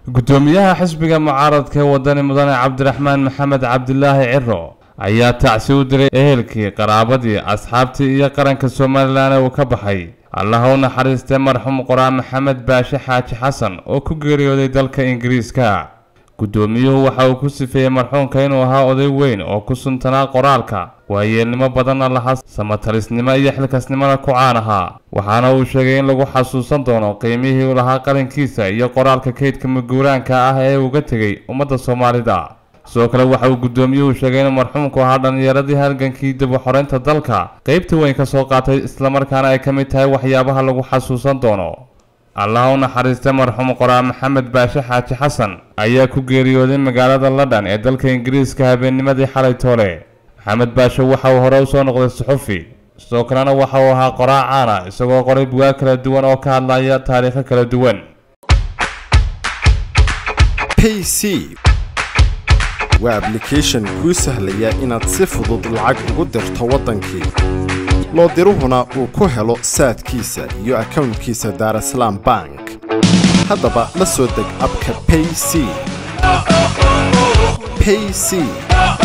gudoomiyaha xisbiga mucaaradka ee wadani mudane cabdiraxmaan maxamed cabdilaahi ciro ayaa tacsi u diray ehelkii qaraabadii asxaabtii iyo qaranka somalilan ee uu ka baxay allaha u naxariistay marxuum qoraa maxamed baashe xaaji xasan oo ku geeriyooday dalka ingiriiska guddoomiyuhu waxa uu ku sifeeyey marxuumka inuu ahaa oday weyn oo ku suntanaa qoraalka waayeelnimo badanna lahaa samatalisnimo iyo xilkasnimona ku caan ahaa waxaana uu sheegay in lagu xasuusan doono qiimihii uu lahaa qalinkiisa iyo qoraalka kaydka maguuraanka ah ee uga tegay ummadda soomaalida sidoo kale waxa uu guddoomiyuhu sheegay inuu marxuumku ahaa dhallinyaradii halgankii dib u xoreynta dalka qaybta weyn ka soo qaatay islamarkaana ay ka mid tahay waxyaabaha lagu xasuusan doono allaha u naxariistay marxuum qoraa maxamed baashe xaaji xasan ayaa ku geeriyooday magaalada london ee dalka ingiriiska habeennimadii xalay toole maxamed baashe waxa uu hore usoo noqday suxufi sidoo kalena waxa uu ahaa qoraa caana isagoo qoray bugaag kala duwan oo ka hadlaya taariikho kala duwan pc waa ablication kuu sahlaya inaad si fudud lacag ugu dirto waddankii loo diruhuna uu ku helo saadkiisa iyo akownkiisa daarasalaam bank haddaba la soo deg abka payc payc